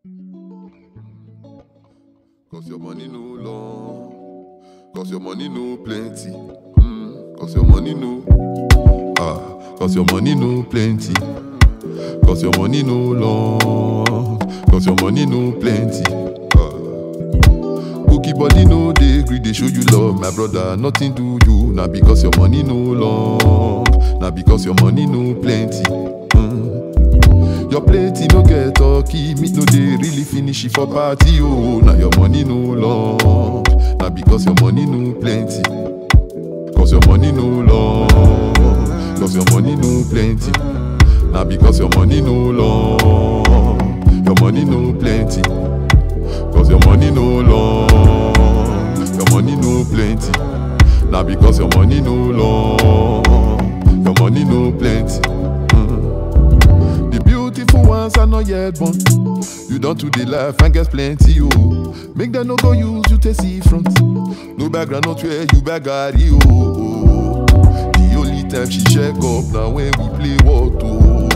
Cause your money no long. Cause your money no plenty. Mm, Cause your money no. Ah, cause your money no plenty. Cause your money no long. Cause your money no plenty. Ah. Cookie body no dey gree dey show you love, my brother. Nothing to you, na because your money no long, na because your money no plenty. Mm. Your plate no get turkey, meat no dey really finish it for party. Oh, na your money no long, na because your money no plenty. Cause your money no long, cause your money no plenty. Na because your money no long, your money no plenty. Cause your money no long, your money no plenty. Now because your money no long, your money no plenty. Mm. The beautiful ones are not yet born. You don't do the life and get plenty, oh. Make them no go use you to see front. No background, not where you bagari, oh, oh. The only time she check up now when we play what, oh.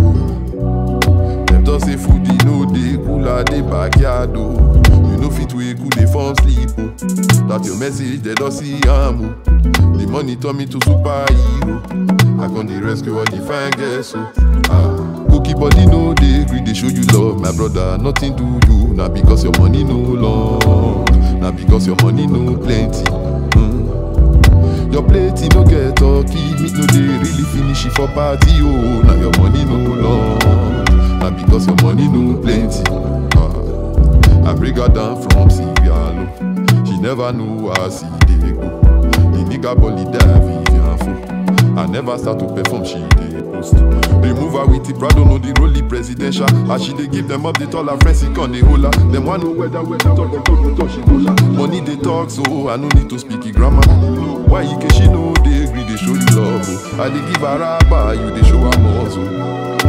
Them just say food e no dey cool at the backyard oh. You no fit wake cool dey fall sleep oh. That your message they don't see am oh. The money turn me to superhero. I gon dey rescue all the fine girls oh. Ah, cookie body no dey gree dey show you love my brother. Nothing do you na because your money no long, na because your money no plenty. Mm. Your plate e no get turkey, meat no dey really finish it for party oh. Na your money no long, na because your money no plenty. Ah, I bring her down from Sierra Leone. She never know how see dey go. The nigga body die Vivian Fo. I never start to perform, she dey post. Remove her with the Prado, no the rolly presidential. As she dey give them up, they tell her friends, he can dey hold her. Them want know whether whether talk, them talk, them talk, she hold her. Money they talk, so I no need to speak it grammar. Why you can she know they agree, they show you love. Oh. I dey give her rubber, you they show her muscle.